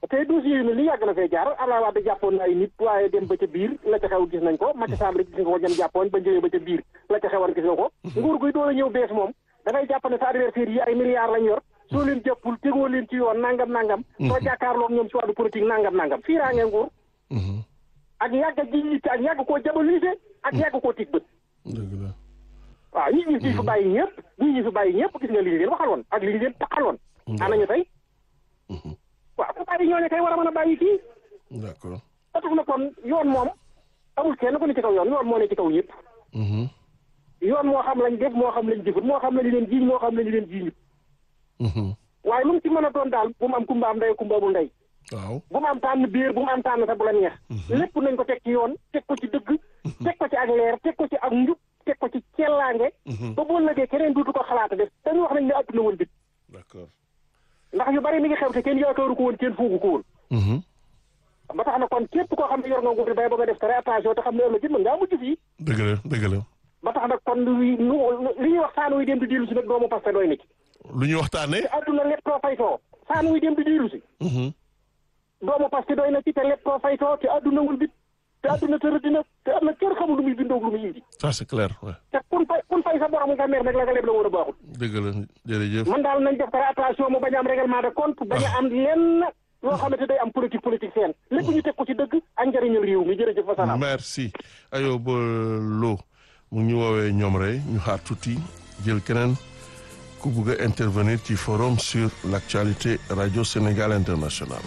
te dossier yu mel ni yàgg na fee jaar Abdoulaye Wade jàppoon na ay nit waaye dem ba ca biir la ca xew gis nañ ko Macky Sall gis nga ko ñam jàppoon ba njëwee ba ca biir la ca xewoon gis nga ko nguur guy doon a ñëw bees moom da ngay jàpp ne sa adversaire yi ay milliards lañ yor soo leen jàppul tegoo leen ci yoon nangam nangam soo jàkkaarloog ñoom ci wàllu politique nangam nangam fii raa ngeen nguur ak yàgg a ji yitte ak yàgg koo jabalise ak yàgg koo tig bët dëgg la waaw ñi ñi fi fi bàyyi ñëpp ñi ñi fi bàyyi ñëpp gis nga li ñu leen waxaloon ak li ñu leen taxaloon anañu tey waaw ku bàyyi ñooñu kay war a mën a bàyyi kii d'accord ba tax na kon yoon moom amul kenn ku ne ci kaw yoon yoon moo ne ci kaw ñëpp yoon moo xam lañ def moo xam lañ jëfut moo xam lañu leen jiiñ moo xam lañu leen jiiñut waaye lu mu ci mën a doon daal bu mu am kumba am ndey kumba amul ndey waaw bu mu am tànn biir bu mu am tànn sa bu la neex lépp nañ ko teg ci yoon teg ko ci dëgg teg ko ci ak leer teg ko ci ak njub teg ko ci cellaange ba boo lëgee keneen duutu ko xalaata def dañu wax nañ ne àdduna woon bit d'accord ndax yu bari mi ngi xew te kenn yaakaaru ko woon kenn foogu ko woon ba tax na kon képp koo xam ne yor nga nguur bay ba nga def très attention te xam ne ëllëg it mën ngaa mujj fii dëgg la dëgg la ba tax nag kon lu li ñuy wax saan wuy dem di diilu si nag doomu parce que doy na ci lu ñu waxtaanee te àdduna lépp too faytoo saan wuy dem di diilu si doomu parce que doy na ci te lépp too faytoo te àdduna wul bit te àdduna tërë dina te am na kenn xamul lu muy bindoog lu muy indi ça c'est clair ouais te kun fay kun fay sa borom nga mer nag la nga leb la war a baaxul dëgg la jërëjëf man daal nañ def très attention mu bañ a am règlement de compte bañ a am lenn loo xamante day am politique politique seen lépp ñu teg ko ci dëgg ak njëriñal réew mi jërëjëf fa salaam merci Ayoba Lo mu ngi ñu woowee ñoom rek ñu xaar tuuti jël keneen ku bugg a intervenir ci forum sur l'actualité radio Sénégal international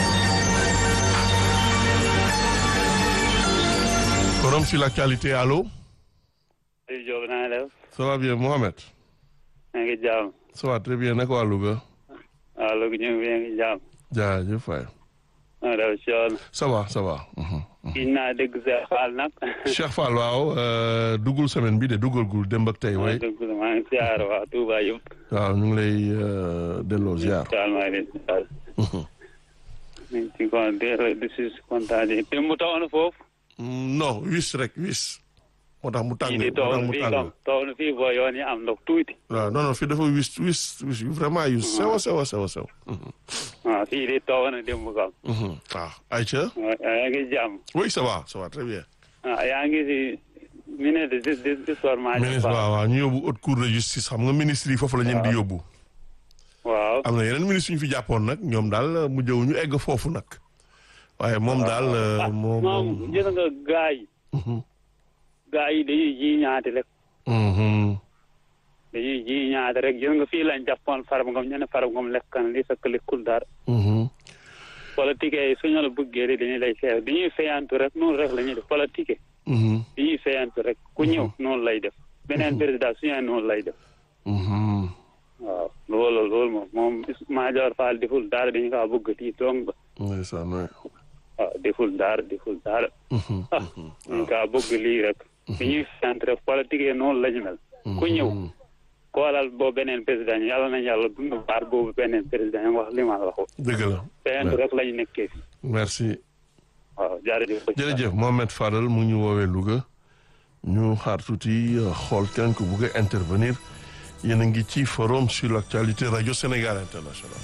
forum sur l'actualité allo Aliou Diop na nga def ça va bien Mohamed maa ngi jaam ça va très bien naka waa Louga waaw loolu ñu ngi ngi jaam jaajëf waay maa def si yoon ça va ça va mhm. gis naa dégg Cheikh Fall nag Cheikh Fall waaw euh, duggul semaine bi de duggul gul démb ak tey maa way ngi dégg maa ngi siyaar waa Touba yëpp waaw ñu ngi lay euh, delloo ziar daal maa ngi leen di daal ñu ngi ci kon di di si kontaan yi te mu taw na foofu Mm, non wis rek wis moo tax mu tàng fii moo di taw tax na mu fii tàng kam taw na fii boo yoon yi am ndox tuuti waaw non non fii dafa wis wis wis yu vraiment yu sew a sew a sew a sew waaw fii di taw na démb kam Mhm. waaw Aïcha waaw yaa ngi jàmm oui ça va ça va très bien ah yaa ngi si ministre de de de sport maa ministre waaw waaw ñu yóbbu haute cour de justice xam nga ministre yi foofu la ñu di yóbbu waaw am na yeneen ministre yu ñu fi jàppoon nag ñoom daal mu jëw ñu egg foofu nag waaye moom daal euh, moom moom gis nga gaa yi gaa yi dañuy ji ñaati rek Mhm. dañuy ji ñaata rek gis nga fii lañ jàppoon Farba Ngom ñu ne Farba Ngom lekkan li fekk lekkul dara Mhm. politique yi suñu la bëggee rek dañuy lay seet dañuy fayantu rek noonu rek la ñuy def politique Mhm. dañuy fayantu rek ku ñëw noonu lay def beneen président suñu noonu lay def Mhm. waaw loolu loolu moom moom Madior Fall deful dara dañu kaa bëgg tii dong ba ndeysaan waay waaw deful dara deful dara Mhm. ah dañu kaa bëgg lii rek dañuy fayantu rek politique yi noonu la ñu mel ku ñëw koolal boobu beneen président yi yàlla nañ yàlla dund baar boobu beneen président yi wax li ma la wax dëgg la fayantu rek la ñu nekkee fi merci waaw jërëjëf jërëjëf Mohamed Fadal mu ngi ñu woowee Louga ñu xaar tuuti euh, xool kenn ku bugg a intervenir yéen a ngi ci forum sur l'actualité radio Sénégal international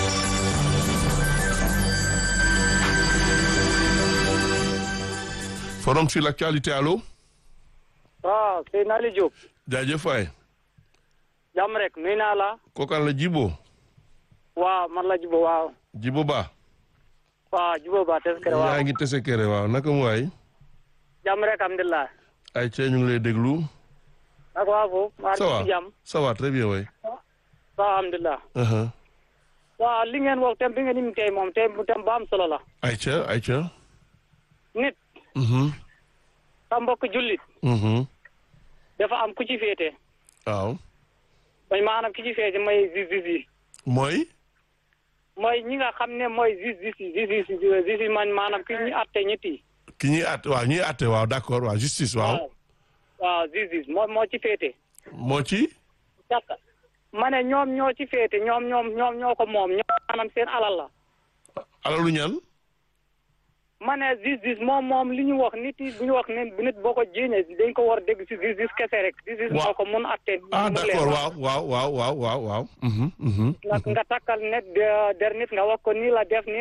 forum sur l'actualité allo waaw Seydina Aliou Diop jaajëf waay jàmm rek nuyu naa la kookaan la Jibo waaw man la Jibo waaw Jibo Ba waaw Jibo ba teskere waaw yaa ngi tese kere waaw naka mu waay jàmm rek alhamdulilah ay cee ñu ngi lay déglu ak waa foofu maa ça va ngi ci jàmm ça va très bien waay waaw alhamdulilah Uh-huh. waaw li ngeen wax tem bi ngeen imi tey moom tey tem ba am solo la ay ca ay ca nit Mhm. sa mbokk jullit Mhm. dafa am ku ci féete waaw mooy maanaam ki ci féete mooy justice yi mooy mooy ñi nga xam ne mooy justice yi justice yi justice man maanaam ki ñu atte ñetti ki ñuy àtte waaw ñuy àtte waaw d'accord waaw justice waaw waaw justice moo moo ci féete moo ci jàkka ma ne ñoom ñoo ci féete ñoom ñoom ñoom ñoo ko moom ñoom maanaam seen alal la alalu ñan ma ne justice moom moom li ñu wax nit yi bu ñu wax ne bu nit boo ko jéñee dañ ko war a dégg si justice kese rek justice Waaw. moo ko mun atte ah mu leer. d'accord waaw waaw waaw waaw waaw waaw Mhm, mhm. nga nga takkal net de- der nit nga wax ko nii la def nii